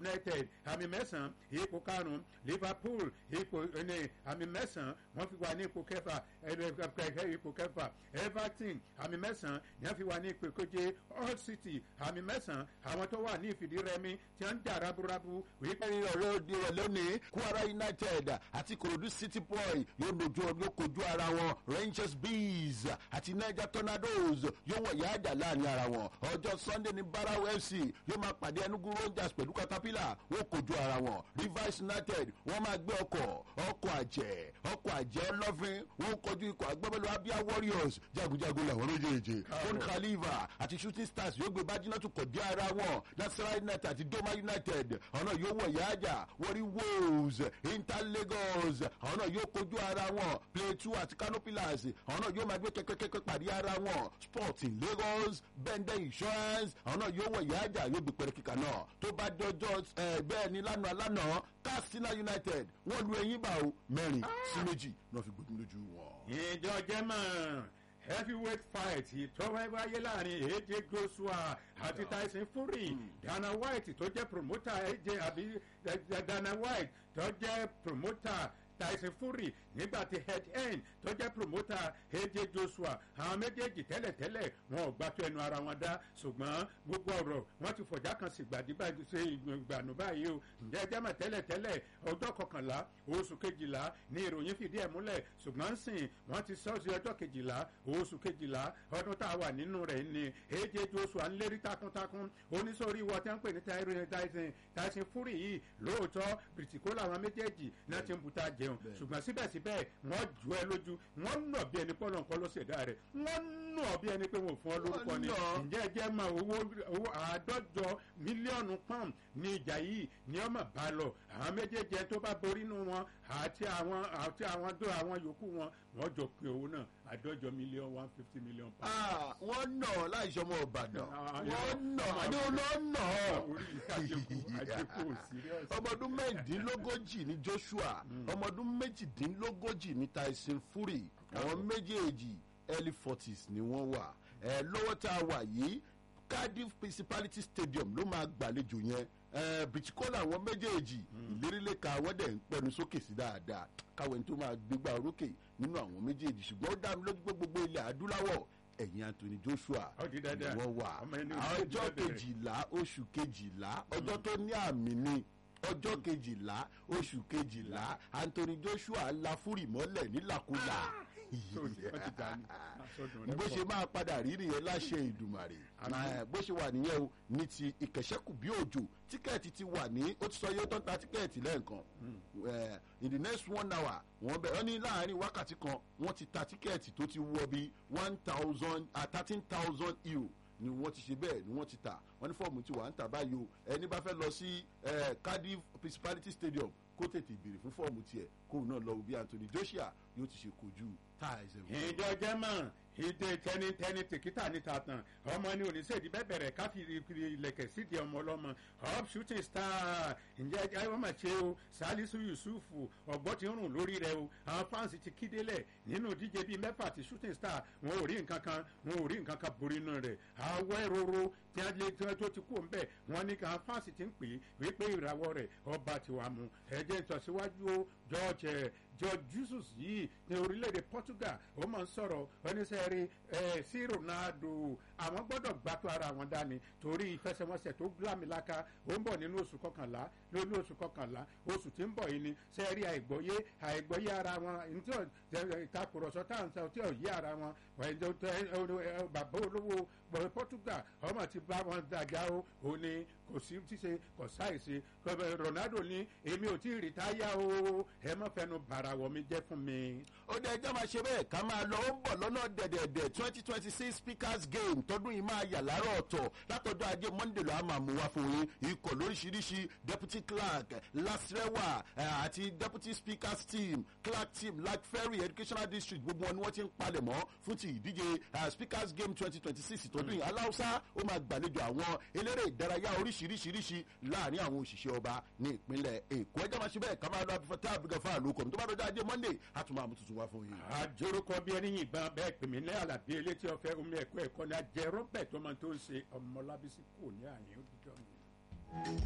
united àmì mẹ́sàn-án ipò karùn-ún liverpool ipò ní àmì mẹ́sàn-án wọ́n fi wà ní ipò kẹfà ipò kẹfà everton àmì mẹ́sàn-án ni wọ́n fi wà ní ipò keje all city àmì mẹ́sàn-án àwọn tó wà ní ìfìdírẹmi tí wọ́n ń jà raburabu wípé ní ọ̀rẹ́ òde rẹ̀ lónìí kwara united àti korodu city boy yóò dojú yóò kojú ara wọn rangers bees àti niger tornadoes yóò wọ̀ yá àjà láàrin ara wọn ọjọ́ sunday ní barrow fc yóò máa pàdé enugu rangers pẹ̀lú caterpillar wọ́n kojú ara wọn rivers united wọ́n máa gbé ọkọ̀ ọkọ̀ àjẹ́ ọkọ̀ àjẹ́ ọlọ́fin wọ́n kojú ikọ̀ agbábọ́ọ̀lù abia warriors jagunjagun làwọn méjèèjì fún khalifa àti shooting stars yóò gbé bájínátù kọ̀dé ara wọn nasara united àti doma united ọ̀nà yóò wọ̀ yá àjà wọ́rí wolves inter lagos àwọn náà yóò kojú ara wọn plateau àti canopilas àwọn náà yóò máa gbé kẹ́kẹ́kẹ́kẹ́ pàdé ara wọn sporting lagos bẹ́ndẹ̀ insurance àwọn náà yóò wọ̀ ìyá àjà yóò gbé pẹ̀rẹ̀ kíkà náà tó bá dọjọ́ bẹ́ẹ̀ ni lánàá lánàá katsina united wọ́n lu ẹyin bá o mẹ́rin sí méjì náà fi gbógun lójú wọn. ìjọ jẹ́mọ̀ heavyweight fight tó wáyé láàrin aj joshua àti tyson fury dana white tó jẹ́ promoter aj àbí dana white tó jẹ́ promoter tyson fury nígbà tí head end tó jẹ́ promoter aj joshua àwọn méjèèjì tẹ́lẹ̀tẹ́lẹ̀ wọn ò gbàtọ́ ẹnu ara wọn dá ṣùgbọ́n gbogbo ọ̀rọ̀ wọn ti fọ̀já kan sí gbàdúgbàdú ṣe ìgbànú báyìí o ǹjẹ́ jẹ́mọ̀ tẹ́lẹ̀tẹ́lẹ̀ ọjọ́ kọkànlá oṣù kejìlá ní ìròyìn fìdí ẹ̀ múlẹ̀ ṣùgbọ́n sìn wọ́n ti sọ sí ọjọ́ kejìlá oṣù kejìlá ọdún tá a wà nínú rẹ̀ ni aj joshua ń lérí takuntakun oníṣòrí wọ tí wọ́n pè ní tyson tyson fury yìí lóòótọ́ bìrìtìkó làwọn méjèèjì náà ti ń buta jẹun ṣùgbọ́n síbẹ̀síbẹ̀ wọ́n jù ẹ lójú wọ́n nà bí ẹni pọ́nlọ́ nǹkan ló ṣẹ̀dá rẹ̀ wọ́n nà bí ẹni pé wọ́n fún ọ lórúkọ ni ǹjẹ́ ẹ jẹ́ mọ owó àádọ́jọ mílíọ̀nù pọ́ùn ní ìjà yìí ní ọmọ bá lọ àwọn méjèèjì tó bá borí nù wọn àti àwọn àti àwọn tó àwọn yòókù wọn wọ́n jọ pé owó náà àádọ́jọ mílíọ̀nù one fifty million pounds. wọ́n nà láìsọmọ ọ̀bàdàn wọ́n nà àní olóńnà ọmọdún mẹ́rìndínlógójì ní joshua ọmọdún méjìdínlógójì ní tyson fury àwọn méjèèjì early forties ni wọ́n wà ẹ lọ́wọ́ tá a wà yìí cardiff principality stadium ló máa gbàlejò yẹn bìtìkọ́lá àwọn méjèèjì ìlérílẹ̀ka àwọn dẹ̀ ń pẹnu sókè sí dáadáa káwọn tó máa gbégbá orókè nínú àwọn méjèèjì ṣùgbọ́n ó dá mi lójú pé gbogbo ilẹ̀ adúláwọ̀ ẹ̀yìn anthony joshua ni wọ́n wà ọjọ́ kejìlá oṣù kejìlá ọjọ́ tó ní àmì ni ọjọ́ kejìlá oṣù kejìlá anthony joshua la fúrì mọ́lẹ̀ nílàkulà bó ṣe máa padà rí nìyẹn láṣẹ ìdùmàrè bó ṣe wà nìyẹn o ní ti ìkẹ̀ṣẹ́kù bí òjò tíkẹ́ẹ̀tì ti wà ní ó ti sọ yóò tán ta tíkẹ́ẹ̀tì lẹ́ẹ̀kan in the next one hour wọ́n bẹ̀ ọ́ ní láàrin wákàtí kan wọ́n ti ta tíkẹ́ẹ̀tì tó ti wọ bí one thousand thirteen thousand euro ni wọ́n ti ṣe bẹ́ẹ̀ ni wọ́n ti tà wọ́n ní fọ́ọ̀mù tí wà ń tà báyìí o ẹni bá fẹ́ lọ sí cardiff principality stadium kó tètè béèrè fún fọ́ọ̀mù tiẹ̀ kóun náà lọ bí anthony joshua yóò ti ṣe kojú táìsẹ̀ wọn. ìjọ jẹ́mọ̀ ìdè tẹnitẹni tèkítà níta tán ọmọ ní oníṣèdí bẹ́ẹ̀ bẹ̀rẹ̀ káfí ilẹ̀kẹ̀ sídìí ọmọ ọlọ́mọ up shooting star ǹjẹ́ ẹ wọ́n máa ṣe o salisu yusufu ọ̀gbọ́n ti ń rùn lórí rẹ o àwọn fáǹsì ti kídélẹ̀ nínú díje bíi mẹ́fà ti shooting star wọn ò rí nǹkan kan wọn ò rí nǹkan kan borí inú rẹ̀ àwọ̀ ìrorò tí wọ́n lé tí wọ́n tó ti kú òun bẹ́ẹ̀ wọ́n ní káwọn fáǹsì ti ń pè é wípé ìràwọ̀ rẹ̀ ọba tiwa mu ẹ̀jẹ̀ ìtọ̀síwájú o george george jesus yìí ní orílẹ̀-èdè portugal ó máa ń sọ̀rọ̀ oníṣẹ́rí ẹ̀ sí ronaldo àwọn gbọ́dọ̀ gbàtọ́ ara wọn dání torí ìfẹsẹ̀wọnsẹ̀ tó lámìlaka ó ń bọ̀ nínú oṣù kọkànlá lórí oṣù kọkànlá oṣù tí ń bọ̀ yìí ni sẹ́ẹ̀rí àìgbọ́yé àìgbọ́yé ara wọn ntí ìtakùrọ̀sọ táwọn sọ tí ò yí ara wọn bàbá olówó portugal ọmọ ti bá wọn dàjà ó ò ní kò sí tíṣe kò sáìsì ronaldo ní èmi ò tí ì rìtáyà o ẹ má fẹnu bàrà wọ mi jẹ fún mi. ó dẹ ẹjọ́ máa ṣe bẹ́ẹ̀ ká máa lọ ó ń bọ̀ lọ́nà dẹ̀dẹ̀dẹ̀ twenty twenty six speakers game tọdún yìí máa yà láàárọ̀ ọ̀tọ̀ látọjọ́ ajé monday lọ́wọ́ máa mú wá fún yín ikọ̀ lóríṣiríṣi deputy clerk lasrewa àti deputy speakers team clerk team like ferry educational district gbogbo wọn ni wọ́n ti ń palẹ̀ mọ́ fún ti ìdíje speakers game twenty twenty six tọdún yìí aláùsá ó máa gbàlejò àwọn eléré ìdárayá oríṣiríṣiríṣi láàrin àwọn òṣìṣẹ́ ọba ní ìpínlẹ̀ èkó ẹjọ́ máa ṣe bẹ́ẹ̀ ká máa lọ abifata abigafa àlòkọ̀ tó bá dọjọ́ ajé monday a tún máa mú tuntun wá fún yín. àjòrúkọ bí ẹni yìnbọn bẹẹ pè mí ní àlàbí elétí ọfẹ omi ẹkọ ẹkọ ní ajẹ rọbẹ tó máa tó ń ṣe ọmọlábísí kò ní àyè ó dídọ mi.